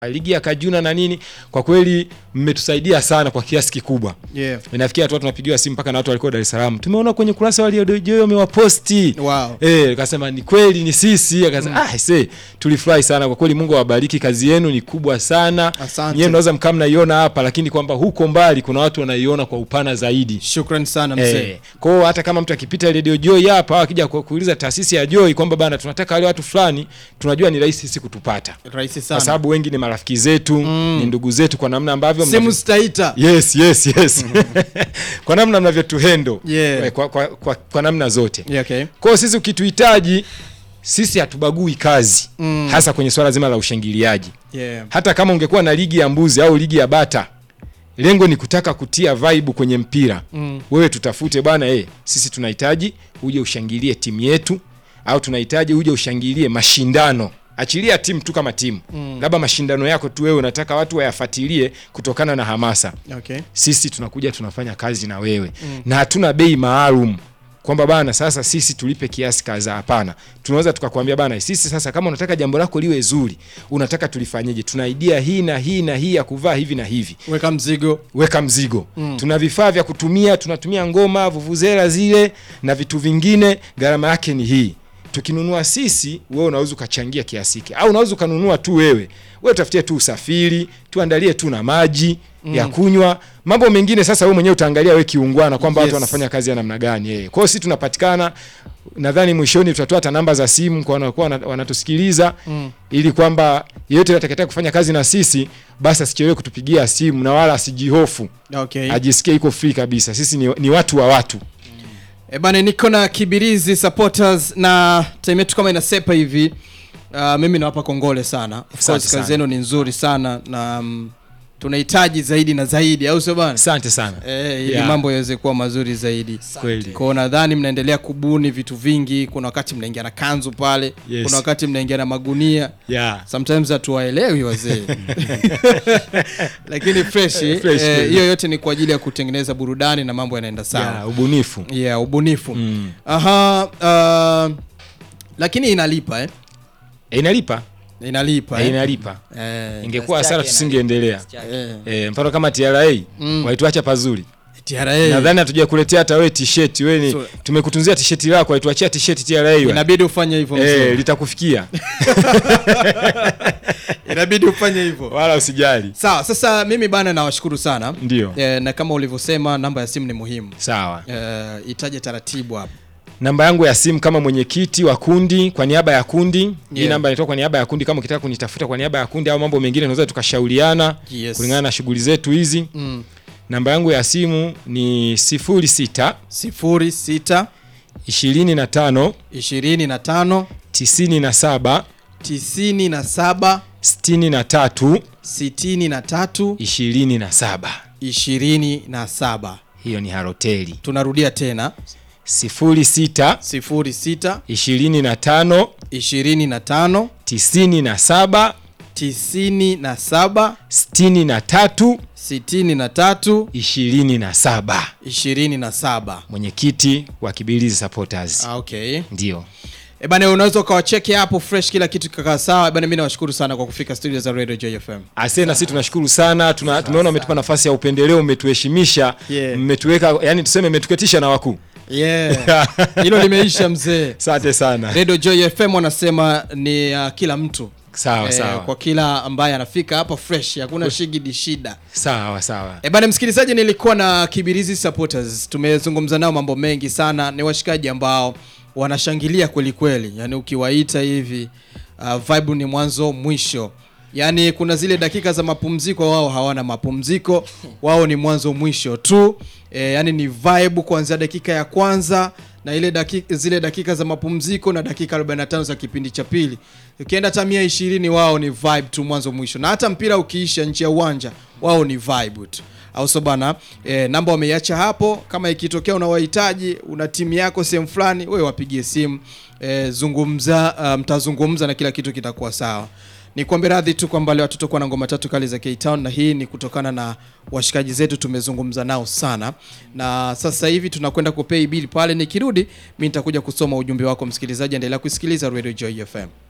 ligi ya Kajuna na nini, kwa kweli mmetusaidia sana kwa kiasi kikubwa. Yeah. Inafikia watu tunapigiwa simu mpaka na watu walikuwa Dar es Salaam, tumeona kwenye kurasa wa Radio Joy wamewaposti. Wow. Eh, akasema ni kweli ni sisi. Akasema ah, see, tulifurahi sana kwa kweli. Mungu awabariki, kazi yenu ni kubwa sana. Asante. Nyewe mnaweza mkaa mnaiona hapa, lakini kwamba huko mbali kuna watu wanaiona kwa upana zaidi. Shukrani sana mzee. Eh, kwa hiyo hata kama mtu akipita Radio Joy hapa au akija ku- kuuliza taasisi ya Joy kwamba bana tunataka wale watu fulani, tunajua ni rahisi sisi kutupata. Rahisi Kwa sana. sababu wengi ni marafiki zetu, ni ndugu zetu kwa namna ambavyo Simu mnavyo- zitaita. Yes, yes, yes. kwa namna mnavyotuhendo Yeah. kwa, kwa, kwa, kwa namna zote. Yeah, okay. Kwa hiyo sisi ukituhitaji sisi hatubagui kazi Mm. hasa kwenye swala zima la ushangiliaji. Yeah. Hata kama ungekuwa na ligi ya mbuzi au ligi ya bata, lengo ni kutaka kutia vibe kwenye mpira Mm. wewe tutafute bwana eh, sisi tunahitaji uje ushangilie timu yetu au tunahitaji uje ushangilie mashindano achilia timu tu kama timu Mm. labda mashindano yako tu wewe unataka watu wayafuatilie kutokana na hamasa Okay. sisi tunakuja tunafanya kazi na wewe na hatuna bei maalum kwamba bana sasa sisi tulipe kiasi kadhaa hapana tunaweza tukakwambia bana sisi sasa kama unataka jambo lako liwe zuri unataka tulifanyeje tuna idea hii na hii na hii ya kuvaa hivi na hivi Weka mzigo. weka mzigo tuna vifaa vya kutumia tunatumia ngoma vuvuzela zile na vitu vingine gharama yake ni hii tukinunua sisi wewe unaweza ukachangia kiasi hiki au unaweza ukanunua tu wewe wewe utafutie tu usafiri tuandalie tu na maji ya kunywa mambo mengine sasa wewe mwenyewe utaangalia wewe kiungwana kwamba Yes. watu wanafanya kazi ya namna gani eh. kwa hiyo sisi tunapatikana nadhani mwishoni tutatoa hata namba za simu kwa wanakuwa wana- wanatusikiliza Mm. ili kwamba yeyote atakayetaka kufanya kazi na sisi basi asichelewe kutupigia simu na wala asijihofu Okay. ajisikie iko free kabisa sisi ni, ni watu wa watu E bana, niko na Kibirizi supporters na time yetu kama inasepa hivi. Uh, mimi nawapa kongole sana. Of Asante course sana. kazi yenu ni nzuri sana na um, tunahitaji zaidi na zaidi, au sio bana? asante sana Eh, ili Yeah. mambo yaweze kuwa mazuri zaidi. kweli Kwa nadhani mnaendelea kubuni vitu vingi. Kuna wakati mnaingia na kanzu pale, Yes. kuna wakati mnaingia na magunia. yeah. Sometimes hatuwaelewi wazee, lakini fresh Fresh, eh, kweli. hiyo yote ni kwa ajili ya kutengeneza burudani na mambo yanaenda sawa. yeah, ubunifu Yeah, ubunifu. mm. Aha, uh, lakini inalipa eh? e, inalipa Inalipa e, eh? inalipa Eh, ingekuwa Kiasi hasara chake tusingeendelea eh, e, mfano kama TRA Mm. walituacha pazuri TRA nadhani hatuja kuletea hata wewe t-shirt wewe ni So- tumekutunzia t-shirt lako walituachia t-shirt TRA wewe. inabidi ufanye hivyo eh mzee. litakufikia Inabidi ufanye hivyo. wala usijali Sawa, sasa mimi bana nawashukuru sana. ndio Eh, na kama ulivyosema namba ya simu ni muhimu. sawa Eh, itaje taratibu hapo. namba yangu ya simu kama mwenyekiti wa kundi kwa niaba ya kundi hii Yeah. namba inaitwa kwa niaba ya kundi kama ukitaka kunitafuta kwa niaba ya kundi au mambo mengine tunaweza tukashauriana Yes. kulingana na shughuli zetu hizi Mm. namba yangu ya simu ni 06 sifuri sita 25 ishirini na tano 97 tisini na saba 63 sitini na tatu 27 ishirini na saba. hiyo ni haroteli Tunarudia tena 06 sifuri sita 25 ishirini na tano 97 tisini na saba 63 sitini na tatu 27 ishirini na saba. mwenyekiti wa Kibilizi Supporters Ah, okay. ndio E bana, unaweza ukawacheki hapo fresh, kila kitu kikakaa sawa. E bana, mimi nawashukuru sana kwa kufika studio za Radio JFM. Ase na sisi tunashukuru sana tuna, tumeona umetupa nafasi ya upendeleo umetuheshimisha Yeah. mmetuweka yani tuseme mmetuketisha na wakuu Yeah. Hilo limeisha mzee. asante sana Radio Joy FM wanasema ni uh, kila mtu sawa Eh, sawa kwa kila ambaye anafika hapa fresh, hakuna shigidi shida. sawa sawa E bana, msikilizaji, nilikuwa na Kibirizi supporters, tumezungumza nao mambo mengi sana. Ni washikaji ambao wanashangilia kweli kweli, yani ukiwaita hivi uh, vibe ni mwanzo mwisho. Yani kuna zile dakika za mapumziko, wao hawana mapumziko, wao ni mwanzo mwisho tu. E, yani ni vibe kuanzia dakika ya kwanza na ile dakika, zile dakika za mapumziko na dakika 45 za kipindi cha pili. Ukienda hata mia ishirini, wao ni vibe tu mwanzo mwisho, na hata mpira ukiisha nje ya uwanja, wao ni vibe tu au so bana e, namba wameiacha hapo. Kama ikitokea unawahitaji, una timu yako sehemu fulani, wewe wapigie simu e, zungumza, uh, mtazungumza na kila kitu kitakuwa sawa. Ni kuombe radhi tu kwamba leo tutakuwa na ngoma tatu kali za K-Town, na hii ni kutokana na washikaji zetu tumezungumza nao sana, na sasa hivi tunakwenda kupay bill pale. Nikirudi mimi nitakuja kusoma ujumbe wako msikilizaji, endelea kusikiliza Radio Joy FM.